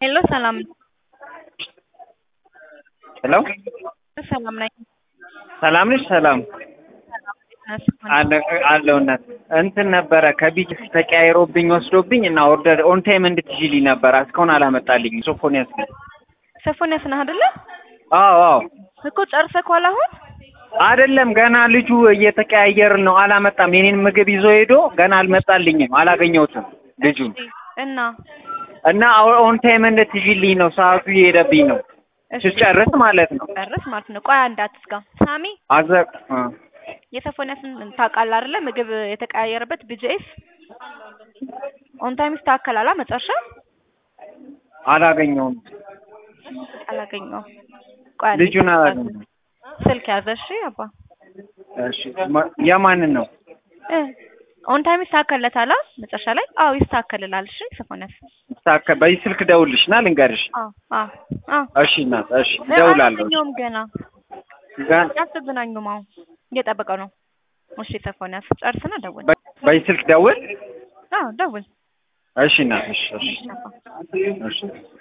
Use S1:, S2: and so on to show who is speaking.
S1: ሄሎ ሰላም
S2: ሄሎ
S1: ሰላም ነኝ።
S2: ሰላም ነሽ? ሰላም አለ አለው እናት እንትን ነበረ ከቢጅ ተቀያይሮብኝ ወስዶብኝ እና ኦርደር ኦን ታይም እንድትይዥልኝ ነበረ እስካሁን አላመጣልኝ። ሶፎንያስ ነኝ።
S1: ሶፎንያስ ነህ አይደለ?
S2: አዎ አዎ
S1: እኮ ጨርሰህ አሁን
S2: አይደለም ገና ልጁ እየተቀያየርን ነው። አላመጣም። የኔን ምግብ ይዞ ሄዶ ገና አልመጣልኝም። አላገኘሁትም ልጁን
S1: እና
S2: እና ኦን ታይም እንድትይዥልኝ ነው። ሰዓቱ እየሄደብኝ ነው። ስጨርስ ማለት ነው።
S1: ጨርስ ማለት ነው። ቆይ አንድ አትዝጋ። ሳሚ
S2: አዘ እ
S1: የሶፎንያስን ታውቃለህ አይደለ? ምግብ የተቀያየረበት ቢጂኤስ ኦን ታይም ይስተካከላል። መጨረሻ
S2: አላገኘውም።
S1: አላገኘውም። ቆይ አንዴ
S2: ልጁን አላገኘውም።
S1: ስልክ ያዘ። እሺ አባ
S2: እሺ ማ- የማንን ነው?
S1: እ ኦን ታይም ይስተካከልለታል። አ? መጨረሻ ላይ አዎ ይስተካከልላል። እሺ ሶፎንያስ
S2: ሳከ በዚህ ስልክ ደውልሽና ልንገርሽ።
S1: አዎ አዎ አዎ
S2: እሺ እናት፣ እሺ እደውላለሁ።
S1: አላገኘውም ገና
S2: ጋር
S1: ያስተገናኙም አሁን እየጠበቀው ነው። እሺ ሶፎንያስ ጨርስና ደውል።
S2: በ- በዚህ ስልክ ደውል።
S1: አዎ ደውል።
S2: እሺ እናት፣ እሺ እሺ
S1: እሺ አባ
S2: እሺ